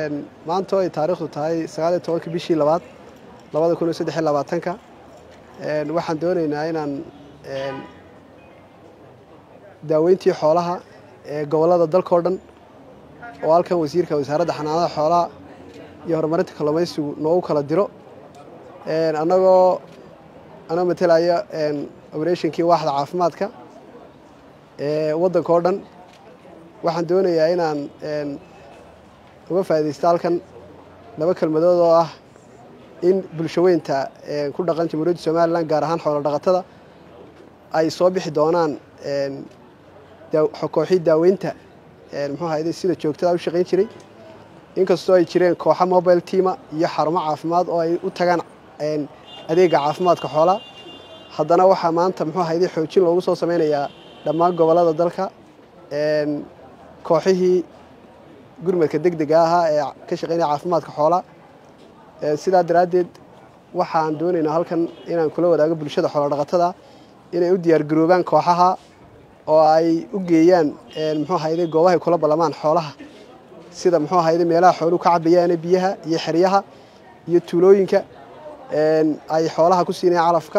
maanta oo ay taariikhdu tahay sagaal iyo tobanka bishii labaad labada kun iyo saddex iyo labaatanka waxaan doonaynaa inaan daaweyntii xoolaha ee gobollada dalkao dhan oo halkan wasiirka wasaaradda xanaanada xoolaha iyo horumarinta kalluumaysigu noogu kala diro annagoo anoo matelaya oberatinkii waaxda caafimaadka ee waddanka oo dhan waxaan doonayaa inaan uga faaidaysto halkan laba kelmadood oo ah in bulshaweynta ku dhaqan jamhuuriyadda somalilan gaar ahaan xoolo dhaqatada ay soo bixi doonaan kooxii daaweynta muxuu ahayde sida joogtada u shaqayn jiray inkastoo ay jireen kooxa mobile teama iyo xarumo caafimaad oo ay u tagaan adeega caafimaadka xoolaha haddana waxaa maanta muxuu ahayde xoojin loogu soo sameynayaa dhammaan gobollada dalka kooxihii gurmadka deg dega ahaa ee ka shaqeynaya caafimaadka xoolaha sidaa daraaddeed waxaan doonaynaa halkan inaan kula wadaago bulshada xoolodhaqatada inay u diyaargaroobaan kooxaha oo ay u geeyaan muxuu ahayde goobahay kula ballamaan xoolaha sida muxuu ahayde meelaha xooluhu ka cabayaane biyaha iyo xeryaha iyo tuulooyinka ay xoolaha ku siinayaan calafka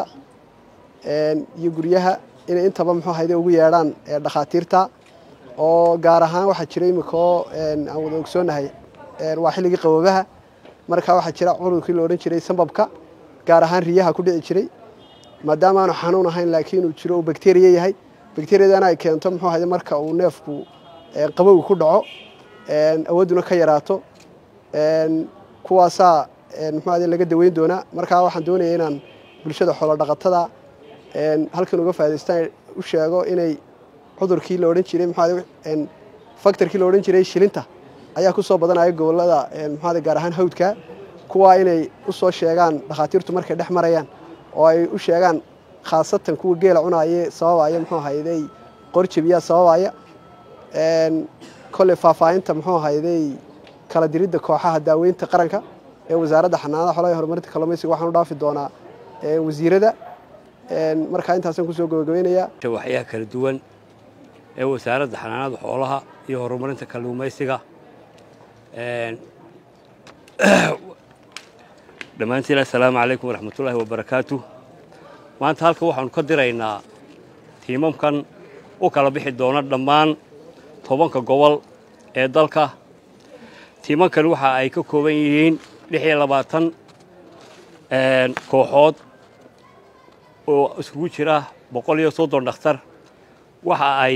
iyo guryaha inay intaba muxuu ahayde ugu yeedhaan dhakhaatiirta oo gaar ahaan waxaa jira imika oo aan wada ogsoonahay waa xilligii qaboobaha markaa waxaa jira cudurkii la odhan jiray sambabka gaar ahaan riyaha ku dhici jiray maadaama aanu xanuun ahayn laakiin uu jiro uu bakteriya yahay bakteriyadana ay keento muxuu ahayde marka uu neefku qabowga ku dhaco awoodduna ka yaraato kuwaasaa muxuu ahayde laga daweyn doonaa markaa waxaan doonaya inaan bulshada xoolo dhaqatada halkan uga faa'idaystaan u sheego inay cudurkii la odhan jiray muxuu factorkii la odhan jiray shilinta ayaa ku soo badanaya gobollada muxuu gaar ahaan hawdka kuwaa inay u soo sheegaan dhakhaatiirtu markay dhex marayaan oo ay u sheegaan khaasatan kuwa geela cunaye sababaya muxuu ahayday qorjabiyaa sababaya kolley faahfaahinta muxuu ahayday kala diridda kooxaha daaweynta qaranka ee wasaaradda xanaanada xoolaha iyo horumarinta kalluumaysiga waxaan u dhaafi doonaa wasiirada markaa intaasaan kusoo gabagabeynayaa waxyaha kala duwan ee wasaaradda xanaanada xoolaha iyo horumarinta kalluumaysiga dhammaantiin assalaamu calaykum waraxmatullaahi wabarakaatu maanta halkan waxaanu ka diraynaa tiimamkan u kala bixi doona dhammaan tobanka gobol ee dalka tiimankan waxa ay ka kooban yihiin lix iyo labaatan kooxood oo iskugu jira boqol iyo soddon dhakhtar waxa ay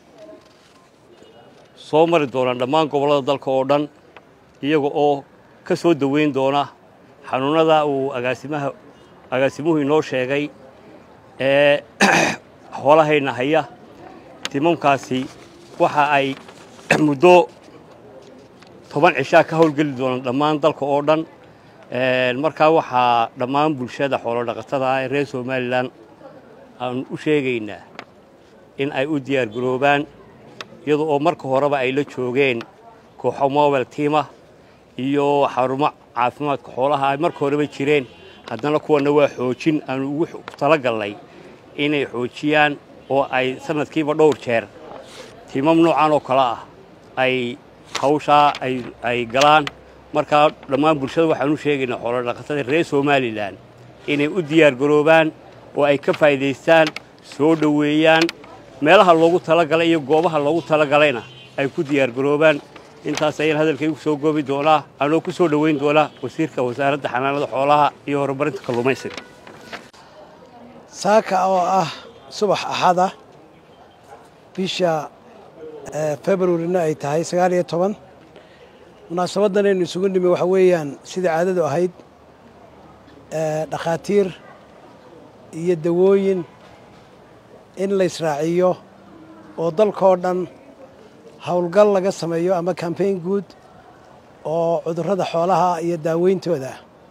soo mari doonaan dhammaan gobollada dalka oo dhan iyaga oo ka soo daweyn doona xanuunnada uu agaasimaha agaasimuhu inoo sheegay ee xoolahayna haya timamkaasi waxa ay muddo toban cishaa ka howlgeli doonaan dhammaan dalka oo dhan markaa waxaa dhammaan bulshada xoolodhaqatada ah ee reer somalilan aan u sheegaynaa in ay u diyaar garoobaan iyada oo marka horeba ay la joogeen kooxo mobile tiama iyo xarumo caafimaadka xoolaha ay marka horeba jireen haddana kuwana waa xoojin aanu ugu talagalnay inay xoojiyaan oo ay sanadkiiba dhowr jeer tiimam noocan oo kale ah ay hawshaa ay galaan markaa dhammaan bulshada waxaan u sheegaynaa xoolodhaqatada reer somalilan inay u diyaar garoobaan oo ay ka faa'iidaystaan soo dhoweeyaan meelaha loogu talagalay iyo goobaha loogu talagalayna ay ku diyaar garoobaan intaas ayaan hadalkaygu soo goobi doonaa anoo ku soo dhoweyn doonaa wasiirka wasaaradda xanaanada xoolaha iyo horumarinta kalluumaysiga saaka oo ah subax axada bisha februarina ay tahay sagaal iyo toban munaasabaddan aynu isugu nimi waxa weeyaan sidai caadadu ahayd dhakhaatiir iyo dawooyin in la israaciyo oo dalkoo dhan howlgal laga sameeyo ama kambayn guud oo cudurrada xoolaha iyo daaweyntooda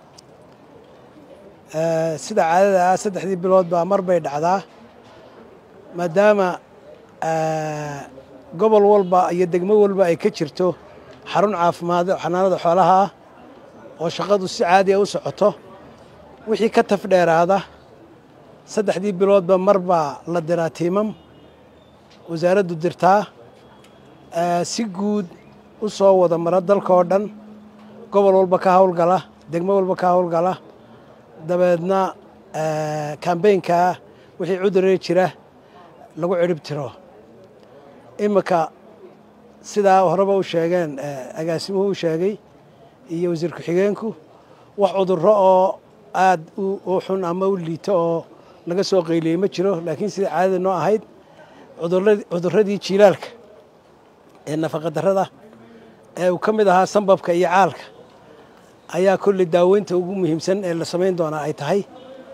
sida caadada ah saddexdii bilood baa mar bay dhacdaa maadaama gobol walba iyo degmo walba ay ka jirto xarun caafimaad xanaanada xoolaha ah oo shaqadu si caadiya u socoto wixii ka taf dheeraada saddexdii biloodba mar baa la diraa tiimam wasaaraddu dirtaa si guud u soo wada mara dalka oo dhan gobol walba ka howlgala degmo walba ka howlgala dabeedna kambeynkaa wixii cuduree jira lagu cirib tiro iminka sidaa horeba u sheegeen agaasimuhu u sheegay iyo wasiir ku-xigeenku wax cudurro oo aada u xun ama u liito oo laga soo qayliyey ma jiro laakiin sida caadada noo ahayd cudurradii jiilaalka ee nafaqadarrada ee uu ka mid ahaa sambabka iyo caalka ayaa kolley daaweynta ugu muhiimsan ee la samayn doonaa ay tahay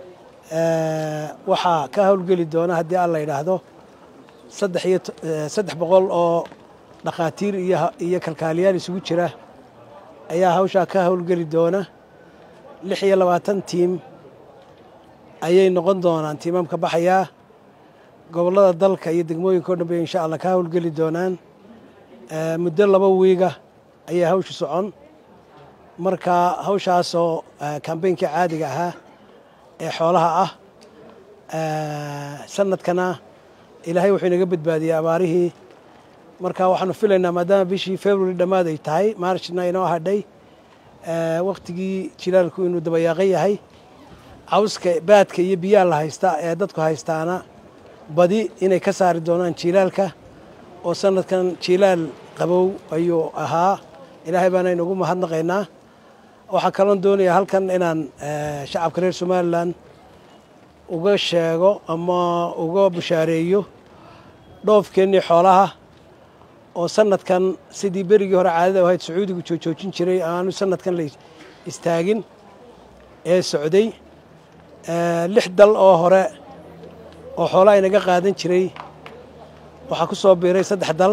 waxaa ka howlgeli doona haddii alla yidhaahdo saddex iyo saddex boqol oo dhakhaatiir iyo kalkaaliyaal isugu jira ayaa hawshaa ka howlgeli doona lix iyo labaatan tiim ayay noqon doonaan tiimamka baxayaa gobollada dalka iyo degmooyinka o dhan bay insha allah ka howlgeli doonaan muddo laba wiiga ayay hawshu socon marka hawshaasoo kambeynkii caadiga ahaa ee xoolaha ah sanadkana ilaahay wuxuu inaga badbaadiyey abaarihii marka waxaanu filaynaa maadaama bishii february dhammaad ay tahay marchna inoo hadhay waktigii jilaalku inuu dabayaaqan yahay cawska baadka iyo biyaha la haysta ee dadku haystaana badi inay ka saari doonaan jiilaalka oo sanadkan jiilaal qabow ayuu ahaa ilaahay baana inugu mahadnaqaynaa waxaa kaloon doonayaa halkan inaan shacabka reer somalilan uga sheego ama uga bushaareeyo dhoofkeennii xoolaha oo sanadkan sidii berigii hore caadada ahayd sacuudigu joojoojin jiray aanu sanadkan la istaagin ee socday lix dal oo hore oo xoolaha inaga qaadan jiray waxaa ku soo biiray saddex dal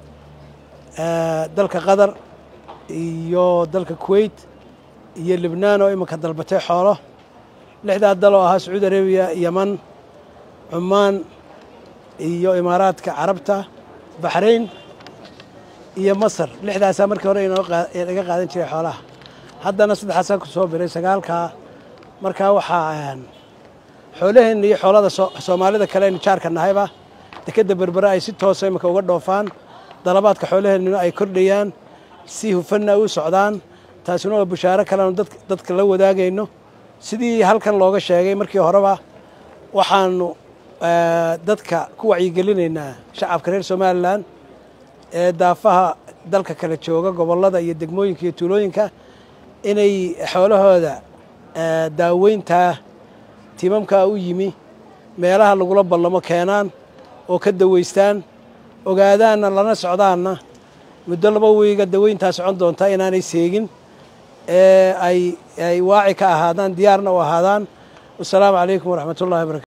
dalka qatar iyo dalka kuwait iyo libnaan oo iminka dalbatay xoolo lixdaa dal oo ahaa sacuudi arabiya yeman cumaan iyo imaaraadka carabta baxrayn iyo masar lixdaasaa markii hore inaga qaadan jiray xoolaha haddana saddexaasaa ku soo biray sagaalkaa markaa waxaa xoolaheenna iyo xoolada soomaalida kale aynu jaarka nahayba dekedda berbere ay si toosa iminka uga dhoofaan dalabaadka xoolaheennuna ay kordhayaan si hufanna u socdaan taasina waa bushaaro kaleanu dadka la wadaagayno sidii halkan looga sheegay markii horeba waxaanu dadka ku wacyigelinaynaa shacabka reer somalilan ee daafaha dalka kale jooga gobollada iyo degmooyinka iyo tuulooyinka inay xoolahooda daaweyntaa timamkaa u yimi meelaha lagula ballamo keenaan oo ka daweystaan ogaadaanna lana socdaanna muddo laba wiiga daweyntaa socon doontaa inaanay seegin ee ay ay waaci ka ahaadaan diyaarna u ahaadaan wasalaamu calaykum waraxmat ullahi wabarakatu